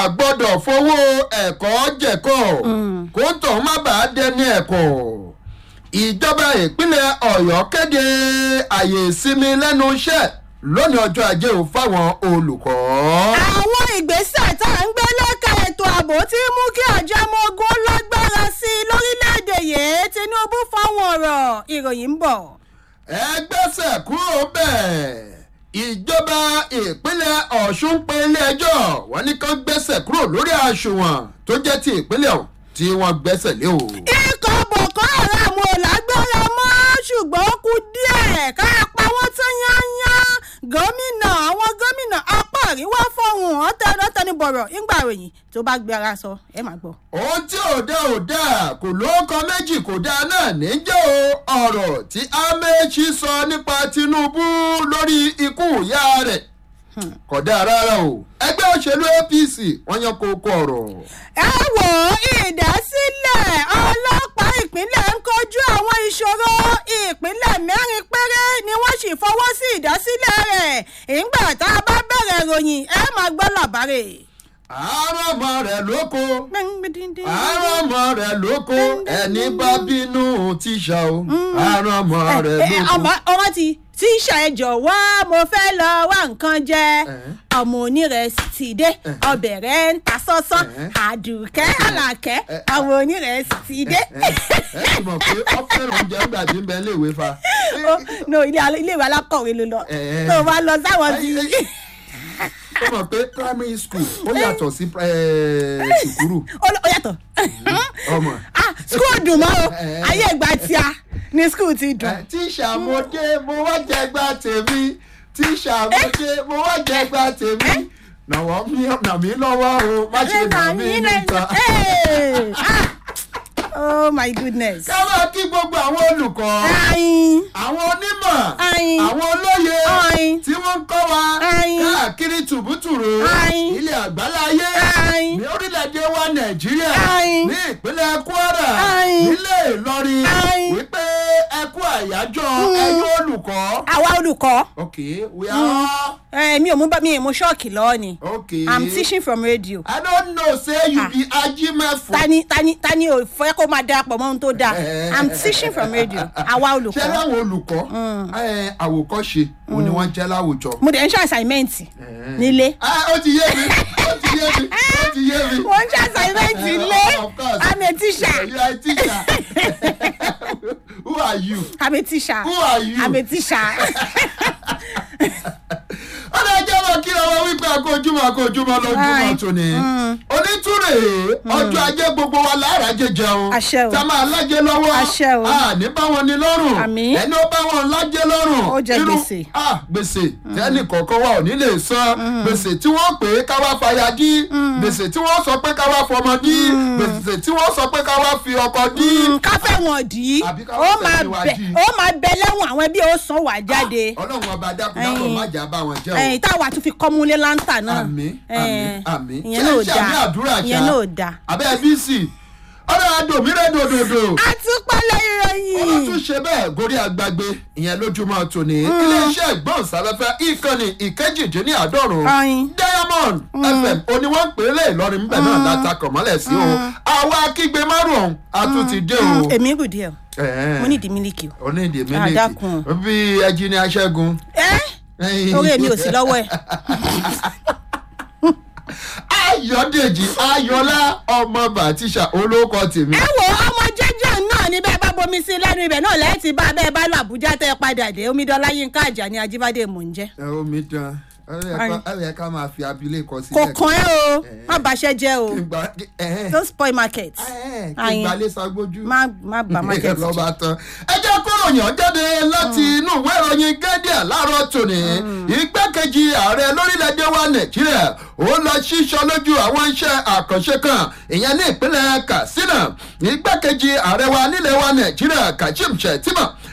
gbọ́dọ̀ fowó ẹ̀kọ́ jẹ̀kọ́ kó tọ̀ má bàa dẹni ẹ̀kọ́ ìjọba ìpínlẹ̀ ọ̀yọ́ kéde àyè ìsinmi lẹ́nu iṣẹ́ lónìí ọjọ́ ajé ò fáwọn olùkọ́. àwọn ìgbésẹ̀ tá à ń gbé lẹ́ka ètò ààbò ti mú kí àjọ ọmọ ogun lágbára sí i lórílẹ̀‐èdè yìí tinubu fáwọn ọ̀rọ̀ ìròyìn ń bọ̀. ẹ gbẹ́sẹ̀ kúrò bẹ́ẹ̀ ìjọba ìpínlẹ̀ ọ̀ṣun pé ilé-ẹjọ́ wọn ní kán gbẹ́sẹ̀ kúrò lórí àṣùwọ̀n tó jẹ́ ti ìpínlẹ̀ ọ̀hún tí wọ́n gbẹ́sẹ̀ lé o. ikọ̀ boko haram ò lágbára mọ́ ṣùgbọ́n ó kù díẹ̀ ká pa wọ́n tán yányán gómìnà àwọn gómìnà apá àríwá fọ̀hún ọ̀tẹ̀ẹ̀dọ́tẹ̀nibọ̀rọ̀ ńgbà ròyìn tó bá gbé ara sọ ẹ máa gbọ́. ohun tí ò dá ò dá kò lóókọ méjì kò dá náà níjẹ́ o ọ̀rọ̀ tí amechi sọ nípa tinubu lórí ikú ìyá rẹ̀ kò dáa rárá o ẹgbẹ́ òṣèlú apc wọ́n yan kókó ọ̀rọ̀. ẹ wò ó ìdásílẹ̀ ọlọ́pàá ìpínlẹ̀ ń kojú àwọn ìṣòro ìpínlẹ̀ mẹ́rin péré ni wọ́n sì fọwọ́ sí ìdásílẹ̀ rẹ̀ ìgbà tá a bá bẹ̀rẹ̀ ròyìn ẹ máa gbọ́ làbárè. àárọ̀ ọmọ rẹ̀ lóko àárọ̀ ọmọ rẹ̀ lóko ẹni bá bínú tíṣà o àárọ̀ ọmọ rẹ̀ lóko. ọmọ ti tíṣà ẹ jọ̀wọ́ mo fẹ́ lọ wá nǹkan jẹ ọmọ onírẹsì ti dé ọbẹ̀ rẹ̀ ń ta sọ́sán àdùkẹ́ àlàkẹ́ ọmọ onírẹsì ti dé. ẹ ẹ mọ̀ pé ọ fẹ́ràn oúnjẹ nígbà tí ń bẹ iléèwé fa. no iléèwé alákọ̀wé ló lọ tó o bá lọ sáwọn ti ó mọ̀ pé primary school ó yàtọ̀ sí sùkúrù. ó yàtọ̀. ọmọ. ah school dùn mọ́ o ayé ìgbà tíá ni school ti dùn. tíṣà mo dé mo wá jẹ gba tèmi tíṣà mo dé mo wá jẹ gba tèmi nàwọ́ mi nà mí lọ́wọ́ o má ṣe nà mí níta. oh my goodness. ká máa kí gbogbo àwọn olùkọ́ àwọn onímọ̀ àwọn olóye tí wọ́n ń kọ́ wa káàkiri tùbútùrù ilẹ̀ àgbáláyé ní orílẹ̀-èdè wa nàìjíríà ní ìpínlẹ̀ kwara nílé ìlọrin wípé ẹ kú àyájọ́ ẹyọ olùkọ́. àwa olùkọ́. ok we are. ẹ mi ò mú bá mi ì mú ṣọ́ọ̀kì lọ́ọ́ ni. ok i'm teaching from radio. i don't know say you be ajimefo. tani tani tani ò fẹ́ kó máa darapọ̀ mọ́ ohun tó dáa i'm teaching from radio àwa olùkọ́. ṣé láwọn olùkọ́ àwòkọ́ṣe òun ni wọ́n jẹ́ láwùjọ. mo dẹ̀ ń ṣe assignment nílé. ó ti yé mi ó ti yé mi ó ti yé mi. mo ń ṣe assignment nílé i'm a teacher. you are a teacher. who are you. i'm a teacher. who are you. i'm a teacher. ọ̀nà ẹjẹ́ wọn kí ọwọ́ wípé akójúmọ́ akójúmọ́ lójúmọ́ tóní. onítúrè ọjọ́ ajé gbogbo wa láàrájẹ jẹun. àṣẹ o tá a máa lájẹ lọ́wọ́. àṣẹ o ní bá wọn ní lọ́rùn. àmì ẹni ó bá wọn lájẹ lọ́rùn. ó jẹ gbèsè. gbèsè tẹ́nì kọ̀ọ̀kan wa ò ní lè san. gbèsè tí wọ́n pè é káwá fàyà dí. gbèsè tí wọ́n sọ pé káwá fọmọ dí. gbèsè tí wọ́n sọ pé káwá fi ọkọ dí. káfẹ́ wọn dì í ó máa bẹ lẹ́wọ̀n àwọn ẹbí ó san wà jáde. ọlọ́run ọba dákúndákọ̀ má jà bá wọn jẹ́ o ẹyìn táwa tún fi kọ́múlé láńtà náà. àmì àmì àmì ìyẹn náà ṣe àmì dáa àdúrà ṣá ìyẹn náà dáa. abẹ́ bc ọ̀rọ̀ àdòmírè dòdòdò. àtúpalẹ̀ ìròyìn. wọ́n tún ṣe bẹ́ẹ̀ gorí agbágbé ìyẹn lójúmọ́ tòní. iléeṣẹ́ ìgbóhùnsáfẹ́fẹ́ ìkànnì ìkejìdínláàádọ́rùn diamond fm oní wọ́n ń pè é lé ìlọrin ńbẹ̀ náà látakọ̀ mọ́lẹ̀ sí o. àwa kígbe márùn-ún a tún ti dé o. èmi gùn díẹ̀ mo ní ìdí mílíkì o. o ní ìdí àdàkùn. mílíkì bí ẹjí ní aṣẹ́gun. ẹ́ orí èmi ò sí lọ́wọ́ ẹ̀. ayọ̀dèjì ayọ̀lá ọmọ bàtíṣà olóko tèmi. ẹ wo ọmọ jẹjẹ náà ní bẹẹ bá bomi sí lẹnu ibẹ náà lẹyìn tí bá bẹẹ bá lọ àbújá tẹ padà dé omidanlá yínká àjà ní ajíbádé mò ń jẹ. ẹ omi dán ẹ yẹ ká máa fi abilékọ kò sílẹ̀. kàn ẹ́ o má bàṣẹ jẹ o kí n gba ẹ don't spoil market ẹ kí n gbalẹ̀ sagbójú. má má bà market jẹ. lọ́ba tán. ẹ jẹ́ kóró yàn jáde láti inú ìwé ìròyìn gẹ́díà láàárọ̀ tòní. igbákejì ààrẹ lórílẹ̀‐èdè wa nàìjíríà ó lọ ṣíṣọ lójú àwọn iṣẹ́ àkànṣe kan ìyẹn ní ìpínlẹ̀ katsina. igbákejì ààrẹ wa nílẹ̀ wa nàìjíríà kashim shettima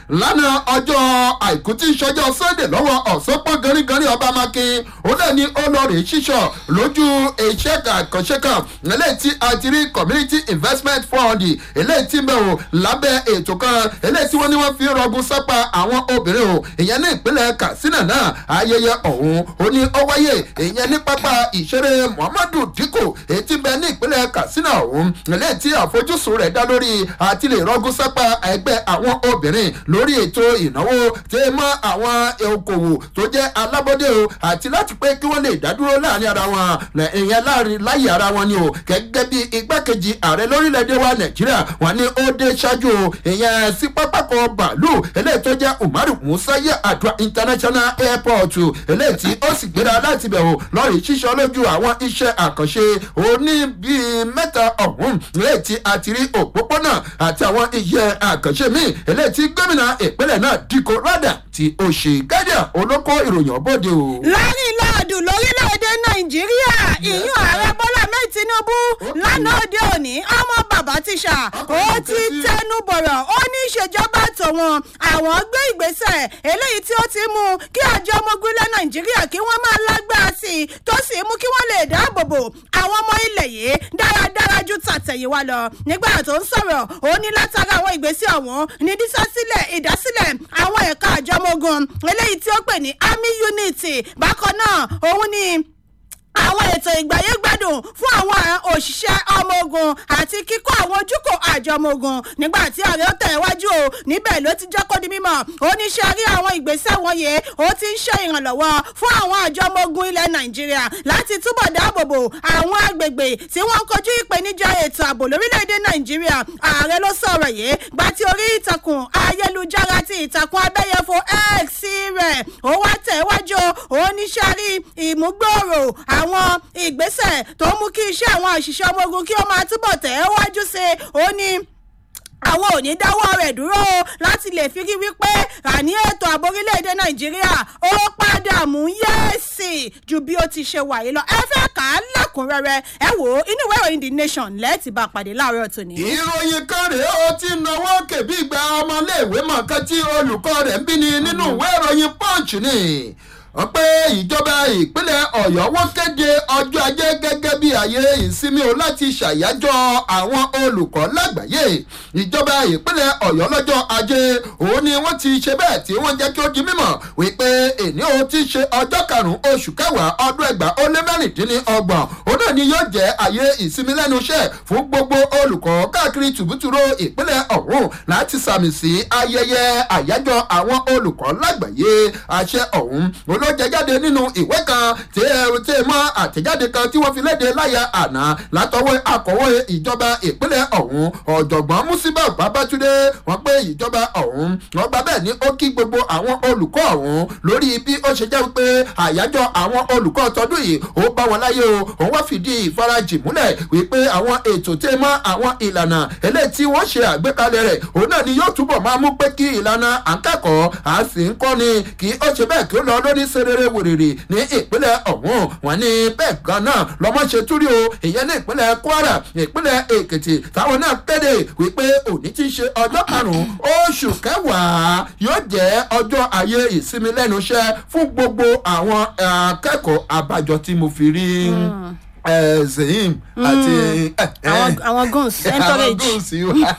lánàá ọjọ́ àìkú tí ń ṣọjọ́ sunday lọ́wọ́ ọ̀sánpọ̀ gánrígánrí ọba makin ó náà ní olórí ṣíṣọ lójú iṣẹ́ àkànṣe kan eléyìí tí a ti rí community investment fund eléyìí tí ń bẹ̀ wò lábẹ́ ètò kan eléyìí tí wọ́n ní wọ́n fi rọgùn sápá àwọn obìnrin o ìyẹn ní ìpínlẹ̀ katsina náà ayẹyẹ ọ̀hún ó ní ó wáyé ìyẹn ní pápá ìṣeré muhammadu dikko èyí tí ń bẹ ní ìpínlẹ̀ katsina ọ̀hún eléyìí tí àfojúsùn rẹ̀ dá lórí àti lè rọgùn sápá ẹgbẹ́ àwọn obìnrin lórí ètò ìnáwó tí mọ́ àwọn okòwò tó jẹ́ alábọ́dé o àti láti pé kí wọ́n lè dádúró láàrin ara wọn ìyẹn láàrin láyé ara wọn ni o gẹ́gẹ́ bí igbákejì ààrẹ lórílẹ̀‐èdè wa nàìjíríà wọn ni ó dé ṣáájú o ìyẹn sí pápákọ̀ bàálù eléyìí tó jẹ́ umaru musa yẹ àdúrà international airport eléyìí tí ó sì gbéra láti bẹ̀ o lọ́ọ̀rì ṣíṣọ́ lójú àwọn iṣẹ́ àkànṣe òní bíi mẹ́ta ọ̀hún eléyìí tí a ti rí òpópónà àti àwọn iṣẹ́ àkànṣe míì eléyìí tí gómìnà ìpínlẹ̀ náà dikko rádà tí ó ṣe gádà olóko ìròyìn ọ̀bọ̀dé o. láàrin láàdùn lórílẹ̀‐èdè nàìjíríà ìyún ààrẹ bọ́lá mẹ́rin tinubu lánàá òde òní ọmọ bàbá tíṣà ó ti tẹnu bọ̀rọ̀ ó ní ìṣèjọba tòun àwọn gbé ìgbésẹ̀ eléyìí tí ó ti mú kí àjọ ọmọ ogun ilẹ̀ nàìjíríà kí wọ́n máa lágbára sí i tó sì mú kí wọ́n lè dáàbò bò àwọn ọmọ ilẹ̀ yìí dáradára ju tàtẹ̀yìnwá lọ nígbà tó ń sọ̀rọ̀ ó ní látara àwọn ìgbésẹ̀ ọ̀hún ní dísásílẹ̀ ìdásílẹ̀ àwọn ẹ̀ka àjọ ọmọ ogun eléyìí tí ó pè ní army unity bákan náà òun ni àwọn ètò ìgbáyégbádùn fún àwọn òṣìṣẹ́ ọmọ ogun àti kíkọ́ àwọn ojúkò àjọ ọmọ ogun nígbà tí ààrẹ ó tẹ̀ wájú o níbẹ̀ ló ti jẹ́ kó di mímọ́ oníṣẹ́ rí àwọn ìgbésẹ̀ wọ̀nyí ó ti ń ṣe ìrànlọ́wọ́ fún àwọn àjọ ọmọ ogun ilẹ̀ nàìjíríà láti túbọ̀ dáàbòbò àwọn agbègbè tí wọ́n ń kojú ìpèníjà ètò ààbò lórílẹ̀‐èdè nàìjíríà ààrẹ ló sọ̀rọ̀ yìí gba ti orí ìtàkùn ayélujára ti ìtàkùn abẹ́yẹfò x rẹ̀ ó wá tẹ̀ wájú oníṣẹ́ rí ìmúgbòòrò àwọn ìgbésẹ̀ tó mú kí iṣẹ́ àwọn òṣìṣẹ́ ọmọ ogun kí ó máa túbọ̀ tẹ̀ wájú sí i ó ní àwọn ò ní dáwọ́ rẹ̀ dúró láti lè fi rí wípé àní ètò ààbò orílẹ̀-èdè nàìjíríà ó padà mú yẹ́ẹ̀sì ju bí ó ti ṣe wà yìí lọ ẹ fẹ́ kà á lẹ́kùnrẹ́rẹ́ ẹ wò ó inú ìwé ìròyìn the nation lẹ́ẹ̀tì bá pàdé láàárọ̀ tòní. ìròyìn kan rèé ó ti náwó kèbí ìgbà ọmọléèwé mọ̀ọ́kán tí olùkọ́ rẹ̀ ń bí ni nínú ìwé ìròyìn punch ni wọ́n pé ìjọba ìpínlẹ̀ ọ̀yọ́ wọ́n kéde ọjọ́ ajé gẹ́gẹ́ bí ààyè ìsinmi o láti ṣàyájọ́ àwọn olùkọ́ lágbàáyé ìjọba ìpínlẹ̀ ọ̀yọ́ lọ́jọ́ ajé òun ni wọ́n ti ṣe bẹ́ẹ̀ tí wọ́n jẹ́ kí ó di mímọ̀ wípé èní o ti ṣe ọjọ́ karùn-ún oṣù kẹwàá ọdún ẹgbàá ó lé mẹ́rìndínlọ́gbọ̀n òun náà ni yóò jẹ́ ààyè ìsinmi lẹ́nu iṣẹ́ fún gbogbo olùkọ́ káàkiri tùbútùrú ìpínlẹ̀ ọ̀hún láti sàmì sí ayẹyẹ àyájọ́ àwọn olùkọ́ lágbàáyé àṣẹ ọ̀hún olóò ló jẹ jáde nínú ìwé kan tí ẹ tí ẹ mọ àtẹ̀jáde kan tí wọ́n fi léde láyà àná látọwọ́ akọ̀wé ìjọba ìpínlẹ̀ ọ̀hún ọ̀jọ̀gbọ́n musiba babatunde wọ́n pé ìjọba ọ̀hún wọ́n gba bẹ́ẹ̀ ni ó kí gbogbo àwọn olùkọ́ ọ̀hún lórí bí ó ṣe jẹ́ pé àyájọ́ àwọn olùkọ́ tọdún yìí ó bá wọn láyé o òun wá fìdí ìfarajì múlẹ̀ wípé àwọn ètò tí mọ́ àwọn ìlànà eléyìí tí wọ́n ṣe àgbékalẹ̀ rẹ̀ òun náà ni yóò túbọ̀ máa mú pé kí ìlànà àǹkẹ́kọ̀ọ́ à sì ń kọ́ni kí ó ṣe bẹ́ẹ̀ kí ó lọ lórí serere wèrèrè ní ìpínlẹ̀ ọ̀hún wọn ní bẹ́ẹ̀ gan náà lọ́mọ ṣe túrí o ìyẹn ní ìpínlẹ̀ kwara ìpínlẹ̀ èkìtì táwọn náà kéde wípé òní ti ṣe ọjọ́ karùn-ún oṣù kẹwàá yóò jẹ́ ọjọ́ ayé ìsinmi lẹ́nu iṣẹ́ fún gbogbo àwọn akẹ́kọ̀ọ́ àbájọ tí mo fi rí zehim àti àwọn guns àwọn encourage. gúúsì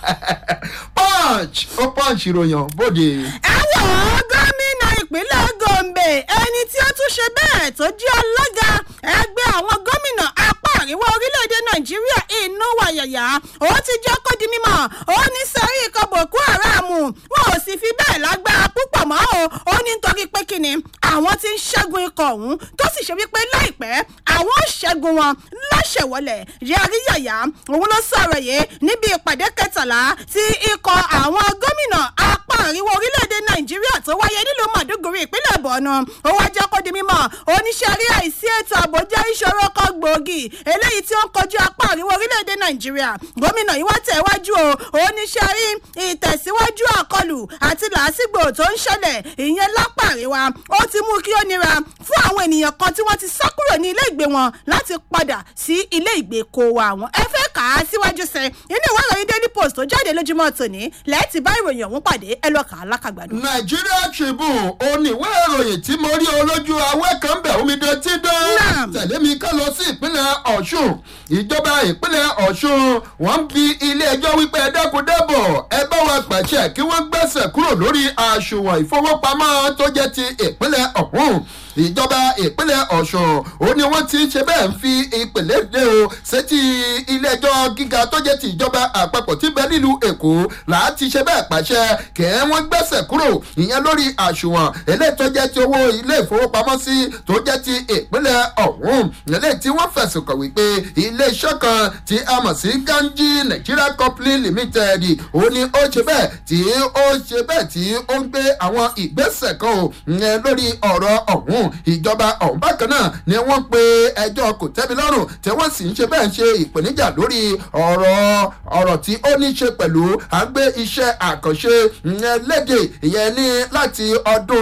punch ó punch ìròyìn bóde. ẹ wọ̀ ọ́ gómìnà ìpínlẹ̀ gombe ẹni tí ó tún ṣe bẹ́ẹ̀ tó jẹ́ alága ẹgbẹ́ àwọn gómìnà apá àríwá orílẹ̀-èdè nàìjíríà inú wàyàyà ó ti jẹ́ kó di mímọ́ ó ní sẹ́rí ikọ̀ boko haram wọn ò sì fi bẹ́ẹ̀ lágbára púpọ̀ mọ́ o ó ní nítorí pé kíni àwọn ti ń ṣẹ́gun ikọ̀ ọ̀hún tó sì ṣe wípé láìpẹ́ àwọn ò ṣẹ́gun wọn láṣẹ̀wọlẹ̀ yẹrí yàyà òun ló sọ̀rọ̀ yìí níbi ìpàdé kẹtàlá tí ikọ̀ àwọn gómìnà apá àríwá orílẹ̀-èdè nàìjíríà tó wáyé nílùú màdúgùrì ìpínlẹ̀ bọ̀nù ó wá jẹ́ kó di mímọ́ oníṣẹ́rí àìsí ètò ààbò jẹ́ ìṣòro kan gbòógì eléyìí tí ó ń kojú apá àríwá orílẹ̀-èdè nàìjíríà gómìnà yìí wá tẹ̀wájú o oníṣẹ́rí ìtẹ̀síwájú àkọlù àti làásìgbò tó ń ṣẹlẹ̀ ìyẹn lápá àríwá ó ti mú kí ó nira fún àwọn ènìyàn kan tí wọ́n ti sá kúrò ní ilé ìgbé wọn láti padà sí ilé ìgbé kó wa wọn ẹ fẹ́ kà á síwájú sí inú ìwé ìròyìn daily post tó jáde lójúmọ́ tòní lẹ́ẹ̀tì bá ìròyìn ọ̀hún pàdé ẹ lọ́ọ́ kà á lákàgbàdo. Nigeria Tribune oníwé ìròyìn tí mo rí olójú awẹ́ kan bẹ̀ omidan tí dán Naam. tẹ̀lé mi ká lọ sí ìpínlẹ̀ Ọ̀ṣun ìjọba ìpínlẹ̀ Ọ̀ṣun wọ́n ń bi ilé ẹjọ́ wípé ẹ dákun dábọ̀ ẹ bá wa pàṣẹ kí wọ́n gbẹ́sẹ̀ kúrò lórí àsùnwọ̀n ìfowópamọ́ tó jẹ́ ti ìpínlẹ̀ ọ̀hún ìjọba ìpínlẹ̀ Ọ̀ṣun ó ní wọ́n ti ṣe bẹ́ẹ̀ ń fi ìpìlẹ̀ dé o sétí ilé ẹjọ́ gíga tó jẹ́ ti ìjọba àpapọ̀ tí bẹ nílùú Èkó láti ṣe bẹ́ẹ̀ pàṣẹ kẹ́ wọ́n gbẹ́sẹ̀ kúrò ìyẹn lórí àsùnwọ̀n eléyìí tó jẹ́ ti owó ilé ìfowópamọ́sí tó jẹ́ ti ìpínlẹ̀ ọ̀hún eléyìí tí wọ́n fẹ̀sùn kàn wípé iléeṣẹ́ kan tí a mọ̀ sí Ganji Nigeria Company Limited ó ní ó ṣe bẹ́ẹ̀ tí ó ṣe bẹ́ẹ̀ tí ó ń gbé àwọn ìgbésẹ̀ kan o ìyẹn lórí ọ̀rọ̀ ọ̀hún ìjọba ọ̀hún bákan náà ni wọ́n pe ẹjọ́ kò tẹ́mi lọ́rùn tí wọ́n sì ń ṣe bẹ́ẹ̀ ń ṣe ìpèníjà lórí ọ̀rọ̀ ọ̀rọ̀ tí ó ní ṣe pẹ̀lú àgbé iṣẹ́ àkànṣe ìyẹn léde ìyẹn ní láti ọdún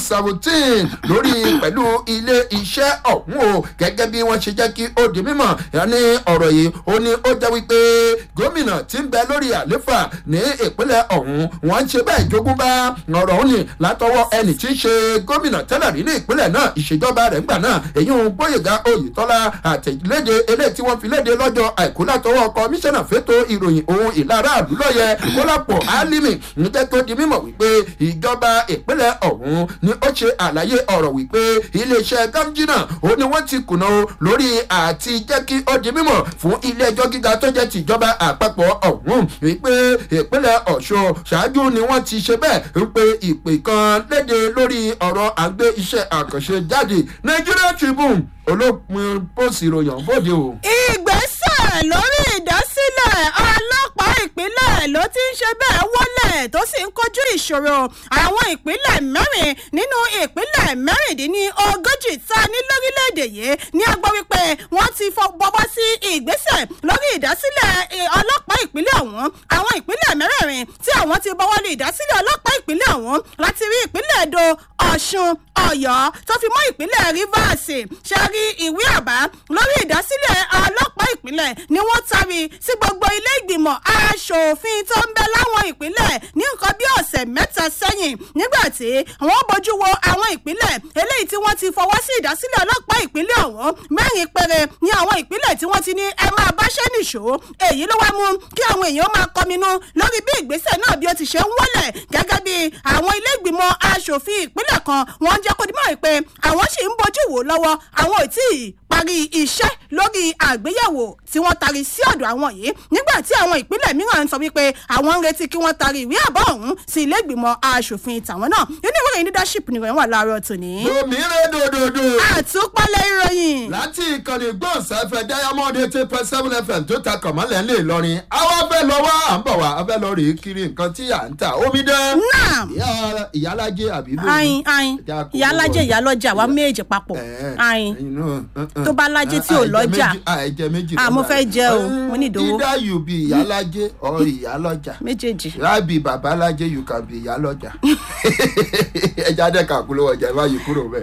2017 lórí pẹ̀lú ilé iṣẹ́ ọ̀hún o gẹ́gẹ́ bí wọ́n ṣe jẹ́ kí ó di mímọ̀ ní ọ̀rọ̀ yìí ó ní ó jẹ́ wípé gómìnà tí ń bẹ lórí àléfà ní ìpínlẹ̀ ọ̀hún wọ́n ń ṣe bẹ́ẹ̀ jogún bá ọ̀rọ̀ òun ni látọwọ́ ẹnì tí ń ṣe gómìnà tẹ́lẹ̀ rí ní ìpínlẹ̀ náà ìṣèjọba rẹ̀ ńgbà náà èyí ń gbóyèga oyètọ́lá àtẹ̀léde eléyìí tí wọ́n fi léde lọ́jọ́ àìkú látọwọ́ kọmíṣánná fétò ìròyìn ohun ìlara àdúlọ́yẹ kólàpọ̀ álímì ń jẹ́ tó di mímọ̀ wípé ìjọba ìpínlẹ̀ ọ̀hún ni ó ṣe àlàyé ọ̀rọ̀ wípé iléeṣẹ́ gamjina ó ní wọ́n ti kùnà o lórí àti jẹ́ kí ó di mímọ̀ fún ilé ẹjọ́ gíga tó jẹ́ tìjọba àpapọ̀ ọ̀hún wípé ìpínlẹ̀ ọ̀ṣun ṣáájú ni wọ́n ti ṣe bẹ́ẹ̀ wípé ìpè kan léde lórí ọ̀rọ̀ àgbé iṣẹ́ àkànṣe jáde Nigeria Tribune olópin pósì ìròyìn bóde o. ìgbésẹ̀ lórí ìdásílẹ̀ ọlọ́pàá ìpínlẹ̀ ló ti ń ṣe bẹ́ẹ̀ wọlé tó sì ń kojú ìṣòro àwọn ìpínlẹ̀ mẹ́rin nínú ìpínlẹ̀ mẹ́rìndínlógójì tá a ní lórílẹ̀‐èdè yìí ní a gbọ́ wípé wọ́n ti bọ́wọ́ sí ìgbésẹ̀ lórí ìdásílẹ̀ eh, ọlọ́pàá ìpínlẹ̀ ọ̀hún àwọn ìpínlẹ̀ mẹ́rẹ̀ẹ̀rin tí àwọn ti bọ́wọ́ lé ìdásílẹ̀ ọlọ́pàá ìpínlẹ̀ ọ̀hún láti rí ìpínlẹ̀ èdò ọ̀ṣun ọ̀yọ́ tó fi mọ́ ìpínlẹ̀ rivers ṣe rí ìwé àbá lórí ìdásílẹ̀ ọlọ́pàá ìpínlẹ̀ ni wọ́n tari sí gbogbo ilé ìgbìmọ̀ aṣòfin tó ń bẹ láwọn ìpínlẹ̀ ní nǹkan bí ọ̀sẹ̀ mẹ́ta sẹ́yìn nígbà tí wọ́n bójú wo àwọn ìpínlẹ̀ eléyìí tí wọ́n ti fọwọ́ sí ìdásílẹ̀ ọlọ́pàá ìpínlẹ̀ ọ̀hún mẹ́rin péré ní àwọn ìpínlẹ̀ tí wọ́n ti ní ẹ máa báṣẹ́ nìṣó èyí ló wá mú kí àwọn èèyàn máa kọminú lórí bí ìgbésẹ̀ náà bí ó ti ṣe ń wọlẹ̀ gẹ́gẹ́ bí àwọn ilé ìgbìmọ̀ aṣòfin ìpínlẹ̀ kan wọ́n jẹ́ kó dimọ̀ pé àwọn sì ń bójú wò lọ́wọ́ àwọn ò tí ì parí iṣẹ́ lórí àgbéyẹ̀wò tí wọ́n tari sí ọ̀dọ̀ àwọn yìí nígbà tí àwọn ìpínlẹ̀ mìíràn ń sọ wípé àwọn ń retí kí wọ́n tari ìwé àbọ̀ ọ̀hún sí ilé ìgbìmọ̀ aṣòfin tàwọn náà nínú ìwé ìròyìn leadership nìròyìn wà láàárọ̀ tòní. lómìnira dòdòdò. àtúpalẹ̀ ìròyìn. láti ìkànnì gbọ̀nsáfẹ́ diamond eighty point seven fm tó ta kọ̀mọ́lẹ̀ ńlẹ̀ ìlọrin àwa fẹ́ lọ wá à ń bọ̀ wá a fẹ́ lọ rèé kiri nǹkan tí à ń tà omi dán. náà ìyá ìyálàjẹ àbí bò. ayin ayin ìyálàjẹ ìyálọ́jà wa méjì papọ̀ ayin tó bá lájẹ tí ò lọ́jà ẹ̀jẹ̀ méjì Ah, mo fẹ́ jẹ o, mo ní ìdòwò. either you be ìyálàjẹ or ìyálọ́jà méjèèjì. rábì babalájẹ you can be ìyálọ́jà ẹja dẹ́ka àkúlówó ọjà ìbáyìí kúrò bẹ́ẹ̀.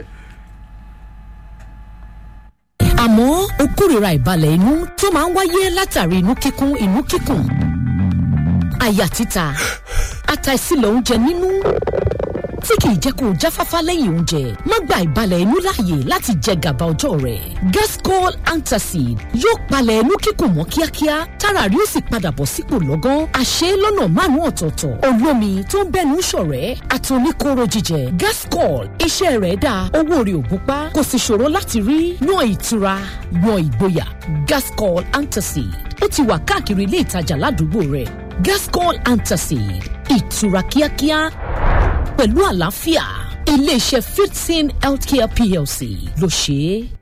àmọ́ ó kórìíra ìbalẹ̀ inú tó máa ń wáyé látàrí inú kíkún inú kíkùn àyà títa àtàìsílẹ̀ oúnjẹ nínú tí kìí jẹ́ kó o jáfáfá lẹ́yìn oúnjẹ má gba ìbalẹ̀ inú láàyè láti jẹ gàba ọjọ́ rẹ̀ gascol antacid yóò palẹ̀ inú kíkùn mọ́ kíákíá tára rí ó sì padà bọ̀ sípò lọ́gán àṣẹ lọ́nà márùn-ún ọ̀tọ̀ọ̀tọ̀ olómi tó ń bẹ́nu ṣọ̀rẹ́ àtòníkóró jíjẹ gascol iṣẹ́ rẹ̀ dáa owó rẹ̀ ò gúnpá kò sì ṣòro láti rí yan ìtura yan ìgboyà gascol antacid ó ti wà káàkiri ilé ìtajà ládùúgbò rẹ̀ gascol antacid ìtura kíákíá pẹ̀lú àlàáfíà iléeṣẹ́ fifteen healthcare plc ló ṣe é.